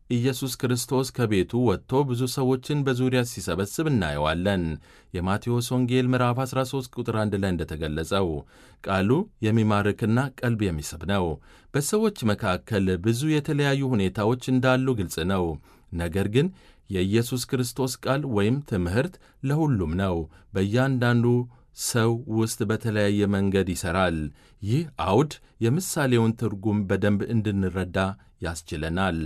ኢየሱስ ክርስቶስ ከቤቱ ወጥቶ ብዙ ሰዎችን በዙሪያ ሲሰበስብ እናየዋለን። የማቴዎስ ወንጌል ምዕራፍ 13 ቁጥር 1 ላይ እንደተገለጸው ቃሉ የሚማርክና ቀልብ የሚስብ ነው። በሰዎች መካከል ብዙ የተለያዩ ሁኔታዎች እንዳሉ ግልጽ ነው። ነገር ግን የኢየሱስ ክርስቶስ ቃል ወይም ትምህርት ለሁሉም ነው። በእያንዳንዱ ሰው ውስጥ በተለያየ መንገድ ይሠራል። ይህ አውድ የምሳሌውን ትርጉም በደንብ እንድንረዳ ያስችለናል።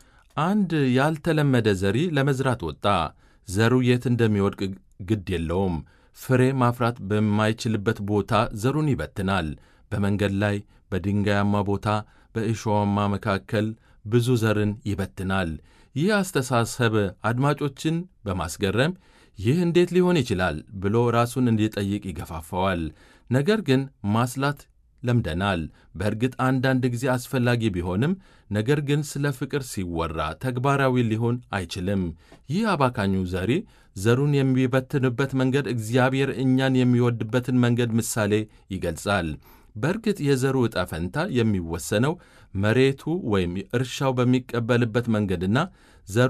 አንድ ያልተለመደ ዘሪ ለመዝራት ወጣ። ዘሩ የት እንደሚወድቅ ግድ የለውም። ፍሬ ማፍራት በማይችልበት ቦታ ዘሩን ይበትናል። በመንገድ ላይ፣ በድንጋያማ ቦታ፣ በእሾዋማ መካከል ብዙ ዘርን ይበትናል። ይህ አስተሳሰብ አድማጮችን በማስገረም ይህ እንዴት ሊሆን ይችላል ብሎ ራሱን እንዲጠይቅ ይገፋፋዋል። ነገር ግን ማስላት ለምደናል። በእርግጥ አንዳንድ ጊዜ አስፈላጊ ቢሆንም ነገር ግን ስለ ፍቅር ሲወራ ተግባራዊ ሊሆን አይችልም። ይህ አባካኙ ዘሪ ዘሩን የሚበትንበት መንገድ እግዚአብሔር እኛን የሚወድበትን መንገድ ምሳሌ ይገልጻል። በእርግጥ የዘሩ ዕጣ ፈንታ የሚወሰነው መሬቱ ወይም እርሻው በሚቀበልበት መንገድና ዘሩ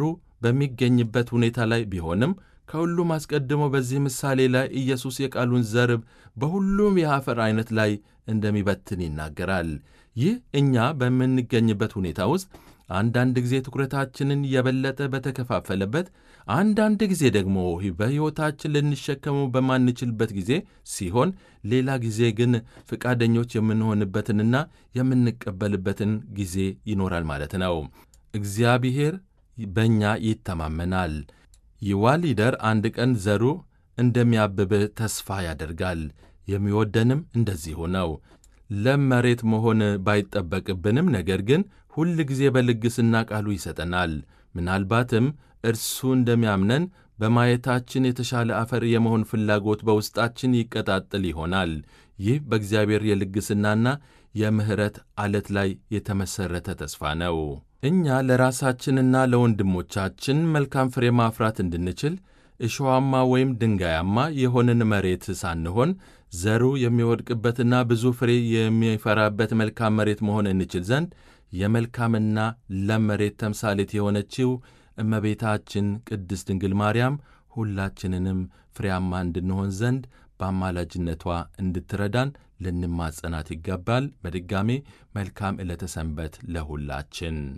በሚገኝበት ሁኔታ ላይ ቢሆንም ከሁሉም አስቀድሞ በዚህ ምሳሌ ላይ ኢየሱስ የቃሉን ዘር በሁሉም የአፈር ዐይነት ላይ እንደሚበትን ይናገራል። ይህ እኛ በምንገኝበት ሁኔታ ውስጥ አንዳንድ ጊዜ ትኩረታችንን የበለጠ በተከፋፈለበት፣ አንዳንድ ጊዜ ደግሞ በሕይወታችን ልንሸከመው በማንችልበት ጊዜ ሲሆን፣ ሌላ ጊዜ ግን ፈቃደኞች የምንሆንበትንና የምንቀበልበትን ጊዜ ይኖራል ማለት ነው። እግዚአብሔር በእኛ ይተማመናል። ይዋሊደር አንድ ቀን ዘሩ እንደሚያብብ ተስፋ ያደርጋል። የሚወደንም እንደዚሁ ነው። ለም መሬት መሆን ባይጠበቅብንም ነገር ግን ሁል ጊዜ በልግስና ቃሉ ይሰጠናል። ምናልባትም እርሱ እንደሚያምነን በማየታችን የተሻለ አፈር የመሆን ፍላጎት በውስጣችን ይቀጣጥል ይሆናል። ይህ በእግዚአብሔር የልግስናና የምሕረት ዓለት ላይ የተመሠረተ ተስፋ ነው። እኛ ለራሳችንና ለወንድሞቻችን መልካም ፍሬ ማፍራት እንድንችል እሾዋማ ወይም ድንጋያማ የሆንን መሬት ሳንሆን ዘሩ የሚወድቅበትና ብዙ ፍሬ የሚፈራበት መልካም መሬት መሆን እንችል ዘንድ የመልካምና ለም መሬት ተምሳሌት የሆነችው እመቤታችን ቅድስት ድንግል ማርያም ሁላችንንም ፍሬያማ እንድንሆን ዘንድ በአማላጅነቷ እንድትረዳን ልንማጸናት ይገባል። በድጋሜ መልካም ዕለተ ሰንበት ለሁላችን።